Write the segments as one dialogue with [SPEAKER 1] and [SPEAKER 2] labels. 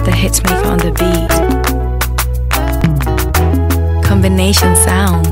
[SPEAKER 1] the hitmaker on the beat. Combination sound.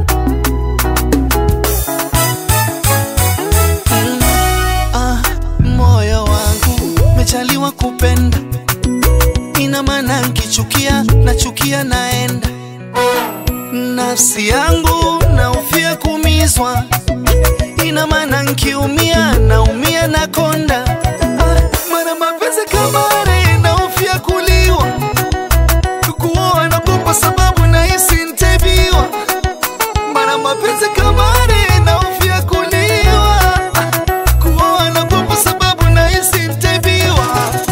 [SPEAKER 2] Ah, moyo wangu mejaliwa kupenda, ina maana nkichukia nachukia naenda. Nafsi yangu naufia kumizwa, ina maana nkiumia naumia na konda. Ah, mara mapenzi kama are naufia kuliwa, kukuoa nagopa sababu nahisi ntebiwa. Mara mapenzi kama are naufia kuliwa kuoa nagopa sababu nahisi ntebiwa.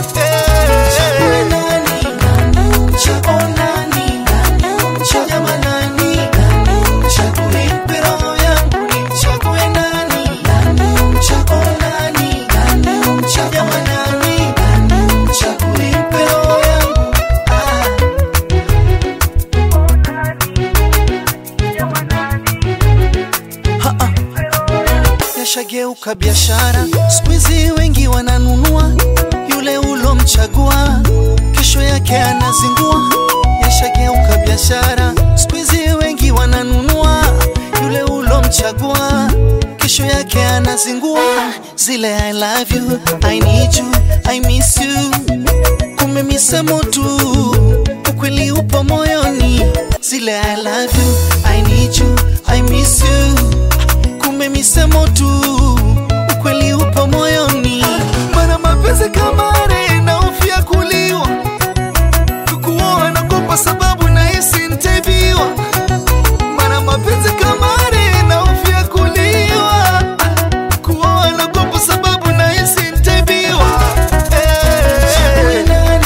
[SPEAKER 2] Yashageuka biashara, siku hizi wengi wananunua yule ulomchagua, kesho yake anazingua. Yashageuka biashara, siku hizi wengi wananunua yule ulomchagua, kesho yake anazingua. Zile I love you, I need you, I miss you, kumbe misemo tu, ukweli upo moyoni. Zile I love you, I need you, I miss you kumbe misemo tu, ukweli upo moyoni. Mana mapenzi kama are naofia kuliwa, kukuoa nagopa sababu nahisi ntebiwa. Mana mapenzi kama are naofia kuliwa, kuoa nagopa sababu nahisi ntebiwa. Eh.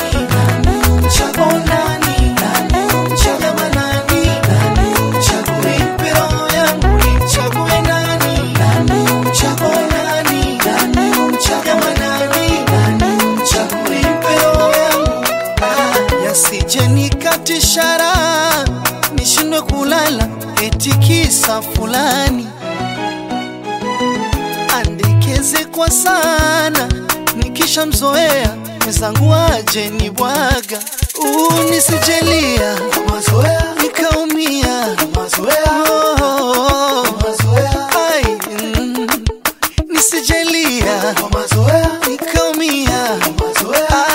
[SPEAKER 2] Yasije nikatishara nishindwe kulala eti kisa fulani andekeze kwa sana nikishamzoea mwenzangu aje ni bwaga unisijeli